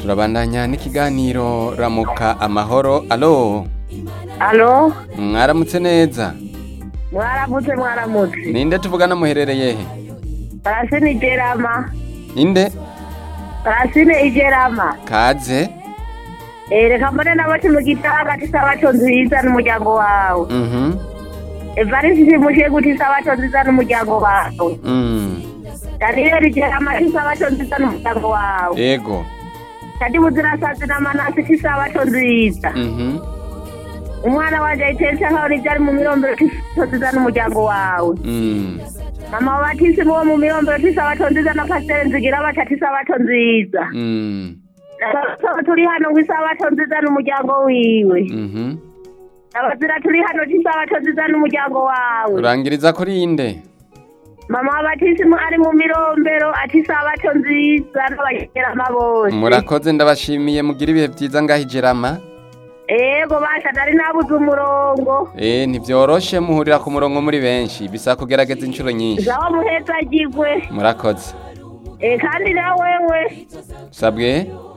turabandanya n'ikiganiro ramuka amahoro alo alo mwaramutse neza mwaramutse mwaramutse ninde tuvugana muherereye he parasine igerama ninde parasine igerama kaze Eh, reka mbone n'abati mu gitanga tisabato nziza n'umuryango wawe mhm evarisi simushe guti isabato nziza n'umuryango wawe mm daniyeli igerama tisabato nziza n'umuryango wawe ego kadi buzirasazi n'amanasi tisabato nziza mhm umwana wanje ayitetse nkaho n'ivyari mu mirombero tisabato nziza n'umuryango wawe mm mama wabatisi muwo mu mirombero tisabato nziza na pasiteri nzigira baca tisabato nziza mm Abasaba turi hano ngo isabato nziza n'umuryango wiwe mhm abazira turi hano isabato nziza n'umuryango wawe urangiriza kuri inde mama wabatisimu ari mu mirombero ati isabato nziza n'abagerama bose murakoze ndabashimiye mugira ibihe byiza ngaho ijerama ego basha nari nabuze umurongo eh ntibyoroshe muhurira ku murongo muri benshi bisa kugerageza inshuro nyinshi zawo muheza agigwe murakoze Eh, kandi na wewe sabwe